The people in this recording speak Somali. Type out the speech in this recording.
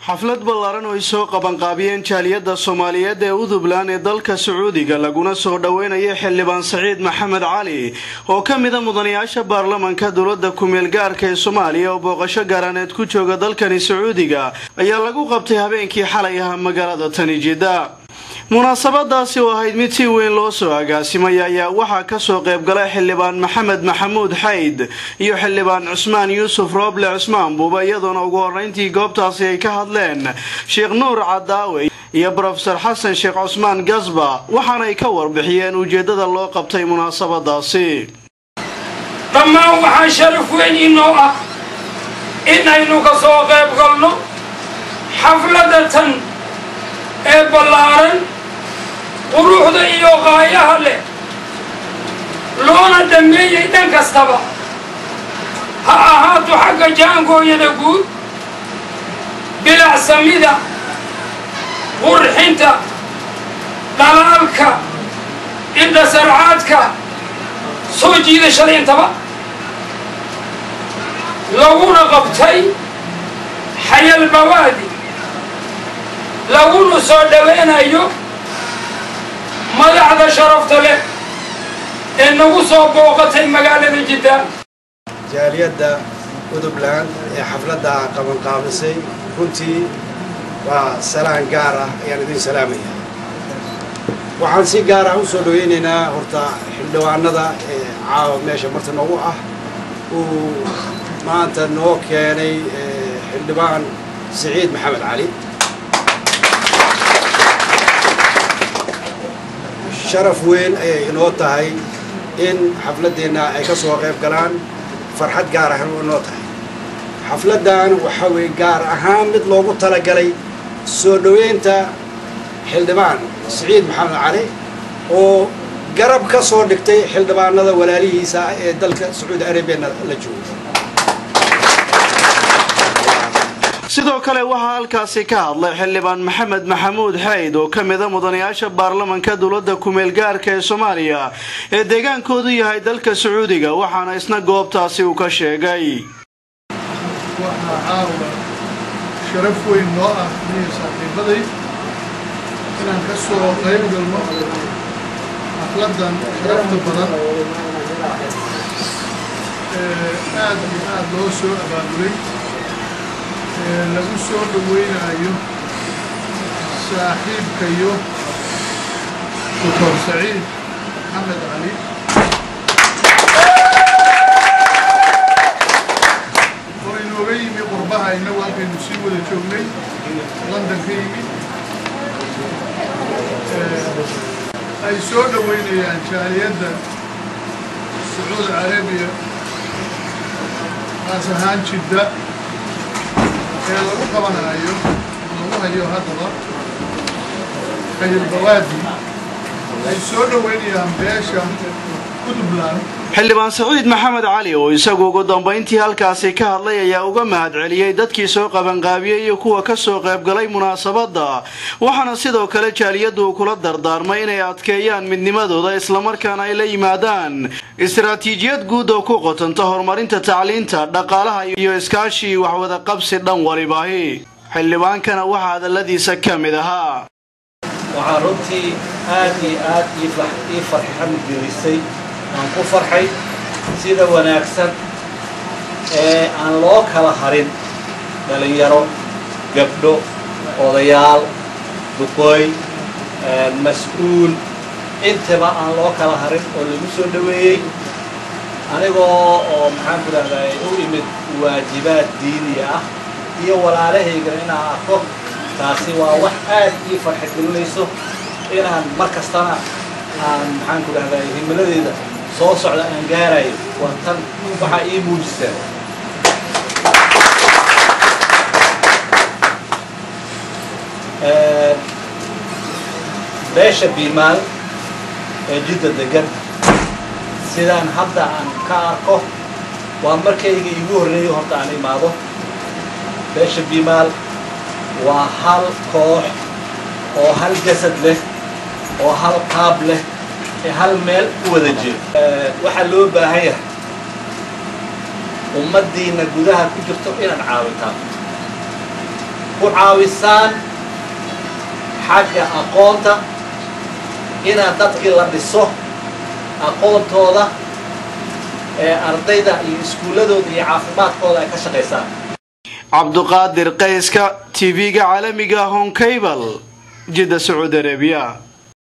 xaflad ballaaran oo ay soo qabanqaabiyeen jaaliyadda soomaaliyeed ee udubland ee dalka sacuudiga laguna soo dhoweynaya xildhibaan saciid maxamed cali oo ka mida mudanayaasha baarlamanka dowladda kumeel gaarka ee soomaaliya oo booqasho gaaraaneed ku jooga dalkani sacuudiga ayaa lagu qabtay habeenkii xalay ahaa magaalada tani jidda munaasabadaasi oo ahayd mid si weyn loo soo agaasimay ayaa waxaa kasoo qaybgalay xildhibaan maxamed maxamuud xayd iyo xildhibaan cusmaan yuusuf rooble cusmaan buuba iyadoona ugu horeyntii goobtaasi ay ka hadleen sheekh nuur cadaawe iyo brofesor xasan sheekh cusmaan gasba waxaanay ka warbixiyeen ujeeddada loo qabtay munaasabadaasi dhammaan waxaa sharaf weyn inoo ah inaynu ka soo qayb galno xafladda tan ee ballaaran quruxda iyo qaayaha leh loona dhammeeyey dhan kastaba ha ahaato xagga jaangooyada guud bilacsamida qurxinta dhalaalka indha sarcaadka soo jiidashada intaba laguna qabtay xayal bawaadi laguna soo dhaweynayo madaxda sharafta leh ee nagu soo booqatay magaalada jidda jaaliyadda udubland ee xafladda qabanqaabisay runtii waa salaan gaar ah ayaan idin salaamaya waxaan si gaar ah u soo dhaweynaynaa horta xildhibaanada ee caawa meesha marta noogu ah uu maanta noo keenay xildhibaan siciid maxamed cali sharaf weyn ayay inoo tahay in xafladdeenna ay ka soo qayb galaan farxad gaar ah inoo tahay xafladdan waxaa weeye gaar ahaan mid loogu talagalay soo dhoweynta xildhibaan siciid maxamed cali oo garab ka soo dhigtay xildhibaanada walaalihiisa ee dalka sacuudi arabiyana la jooga sidoo kale waxaa halkaasi ka hadlay xildhibaan maxamed maxamuud xayd oo ka mida mudanayaasha baarlamanka dowladda kumeel gaarka ee soomaaliya ee deegaankoodu yahay dalka sacuudiga waxaana isna goobtaasi uu ka sheegay waxaa caawa sharaf weyn noo ah niyo saaxiibaday inaan ka soo qayb galno xafladdan sharafta badan ee aad iyo aad loo soo abaabulay ee lagu soo dhaweynayo saaxiibkayo doctor saciid maxamed cali oo inooga yimi qurbaha innagu halkaynu sii wada joognay london ka yimi ay soo dhoweynayaan jaaliyadda sacuudi carabiya qaas ahaan jidda ee lagu qabanayo lagu hayo haddaba xayilbawaadi ay soo dhoweynayaan beesha udubland xildhibaan saciid maxamed cali oo isagu ugu dambayntii halkaasi ka hadlay ayaa uga mahad celiyey dadkii soo qabanqaabiyey iyo kuwa ka soo qaybgalay munaasabadda waxaana sidoo kale jaaliyaddu uu kula dardaarmay inay adkeeyaan midnimadooda islamarkaana ay la yimaadaan istaraatiijiyad guud oo ku qotanta horumarinta tacliinta dhaqaalaha iyo iskaashii waxwada qabsi dhan walibaahi xildhibaankana waxaa hadalladiisa ka mid ahaa waxaa runtii aad iyo aad ii farxan gelisay aan ku farxay sida wanaagsan ee aan loo kala harin dhalinyaro gabdho odayaal duqooy mas-uul intaba aan loo kala harin oo lagu soo dhoweeyey anigoo oo maxaan ku dhahday u imid waajibaad diiniya ah iyo walaalahaygana inaan arko taasi waa wax aad ii farxa gelinayso inaan mar kastana aan maxaan ku dhahday himiladeeda soo socda aan gaarayo waa tan waxaa ii muujisaa beesha biimaal ee jidda degan sidaan hadda aan ka arko waa markayga iigu horreeyo horta aan imaado beesha biimaal waa hal koox oo hal jasad leh oo hal qaab leh ee hal meel u wada jiro waxaa loo baahan yahay ummaddiina gudaha ku jirto inaad caawitaan ku caawisaan xagga aqoonta inaad dadkii la dhiso aqoontooda ee ardayda iyo iskuulladooda iyo caafimaadkooda ay ka shaqaysaan cabduqaadir qayska tv-ga caalamiga honkabal jidda sacuudi arabiya